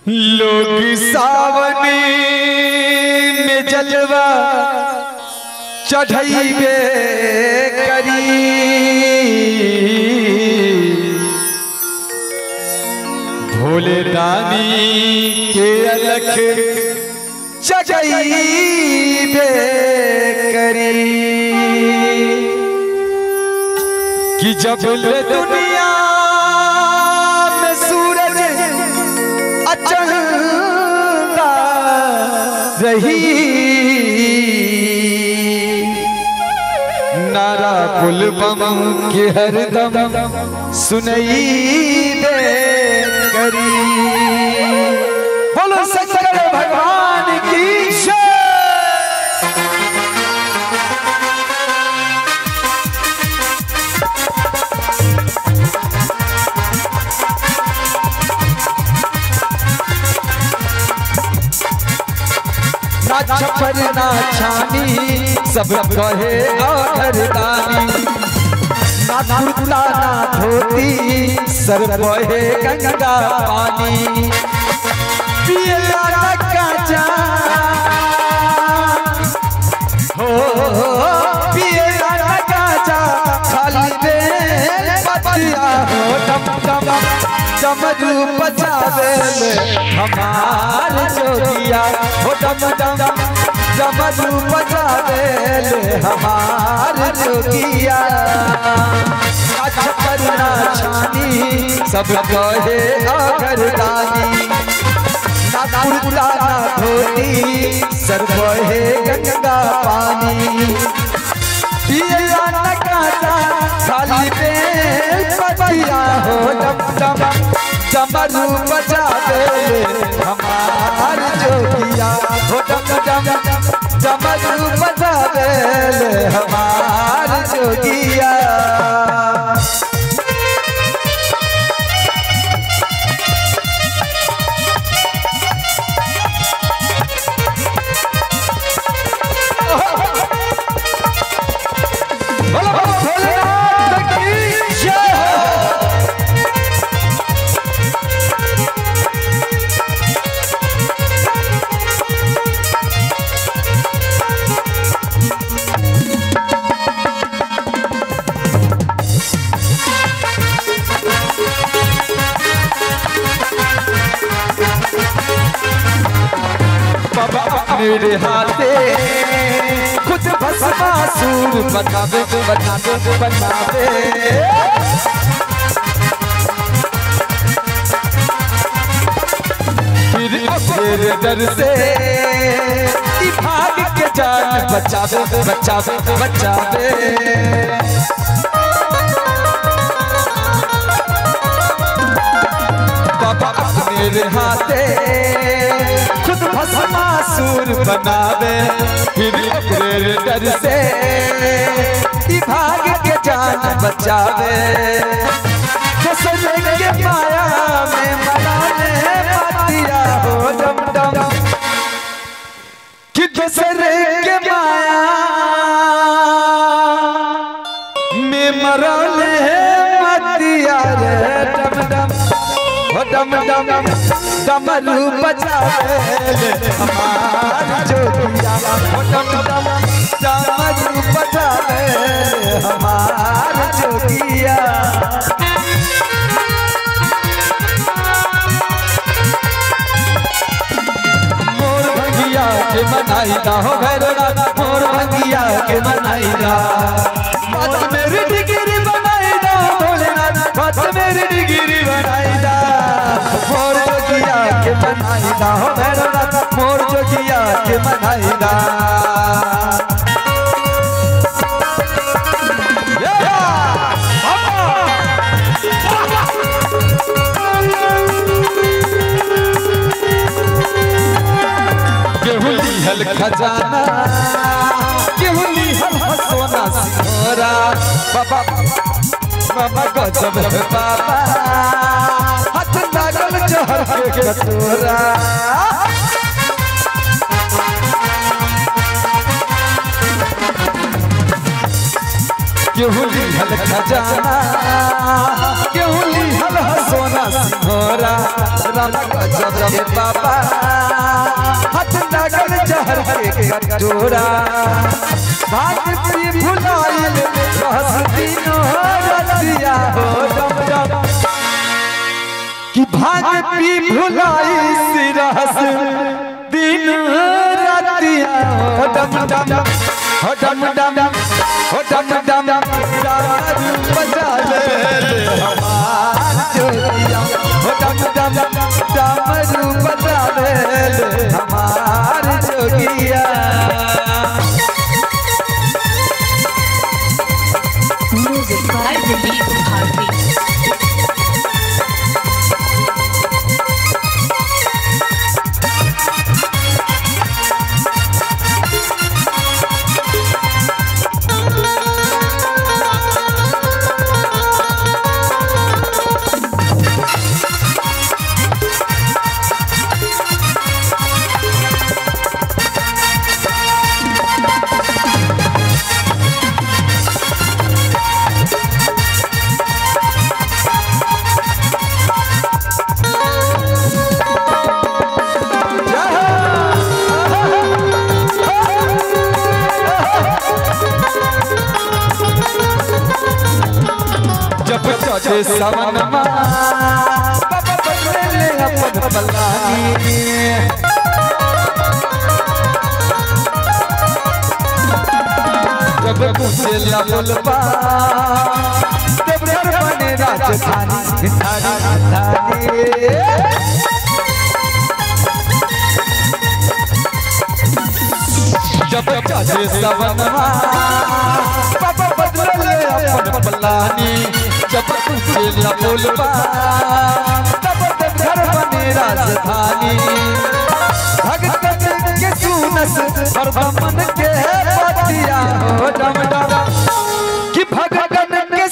लोग सावनी में जलवा चढ़ैबे करी भोले दानी के अलख जगैबे करी कि जब ले दुनिया में सूरज अचंदा रही नारा पुल बम के हरदम सुनई दे करी बोलो शंकर भगवान की जय ना छप्पर ना छानी सब कहे अधरदानी ना कुर्ता ना धोती सर कहे गंगा पानी पियला ना काचा हो पियला ना काचा खाली दे पतिया हो डम डम डमरू बजावे ले हमार जोगिया हो डम डम डमरू बजावे ले हमार जोगिया अच्छा करना छानी सब कहे अगरदानी ना कुर्ता ना धोती सर कहे गंगा पानी पिया न काटा खाली पे पतिया हो डम डम डमरू बजा दे हमार जोगिया हो डम डम डमरू बजा दे हमार जोगिया बोलो भोलेनाथ की जय हो बाबा मेरे हाथे खुद भस्मासुर बनावे बनावे बनावे फिर अपने डर से ई भाग के जान बचावे बचावे बचावे बाबा मेरे हाथे खुद भस्मासुर बनावे फिर अपने डर से ई भाग के जान बचावे कसरे के माया में मनाने पातिया हो डम डम कि कसरे के माया में मरले मतिया रे डम डम हो डम डम डमरू बजावे हमार जोगिया हो डम डम डमरू बजावे हमार जोगिया मोर भंगिया के मनाईदा हो भैरवा मोर भंगिया के मनाईदा बात मेरी डिग्री बनाईदा भोलेनाथ बात मेरी डिग्री बनाईदा मोर जोगिया के मनाईदा हो भैरवा मोर जोगिया के मनाईदा केहू लिहल खजाना केहू लिहल सोना सिंगोरा बाबा बाबा गजब है बाबा हाथ लागल जहर के कटोरा केहू लिहल खजाना केहू लिहल ह सोना सिंघोरा राम गजब के बाबा हाथ लागल जहर के कटोरा भाग पी भुलाइल रहस दिनो रतिया हो डम डम कि भाग पी भुलाई सिरहस दिन रातिया हो डम डम हो डम डम हो डम डम दारू बजा ले हमार जोगिया हो डम डम दारू बजा ले हमार जोगिया Music by Dilip Bharti. जब चढ़े सवनमा ले अपन बलानी जब पूछे लबुलबा देवघर बने राजधानी धानी धानी जब चढ़े सवनमा बाबा बदले अपन पलानी जब तुझे लबुलबा तब घर बने राजधानी भगत के सुनस और मन के पतिया हो डम डम कि भगतन के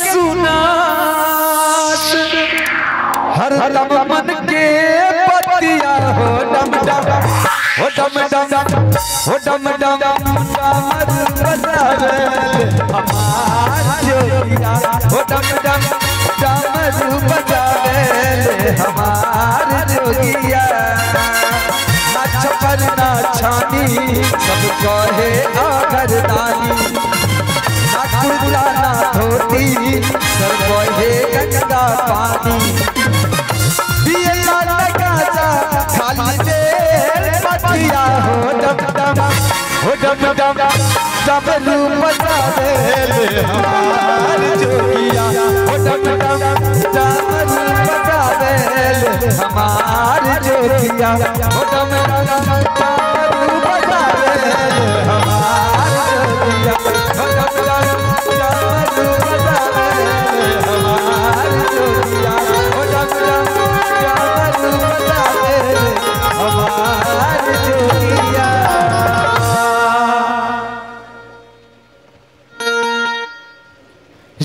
सुनस हर दम मन के पतिया हो डम डम हो डम डम हो डम डम डामर बजावे हमार जोगिया हो डम डम डामर बजावे हमार जोगिया नाच पर ना छानी सब कहे आगर दानी ना कुर्ता ना धोती सब कहे गंगा पानी पियला लगाजा खाली देर पतिया हो डम डम हो डम डम डमरू बजा दे ले हमार जोगिया हो डम डम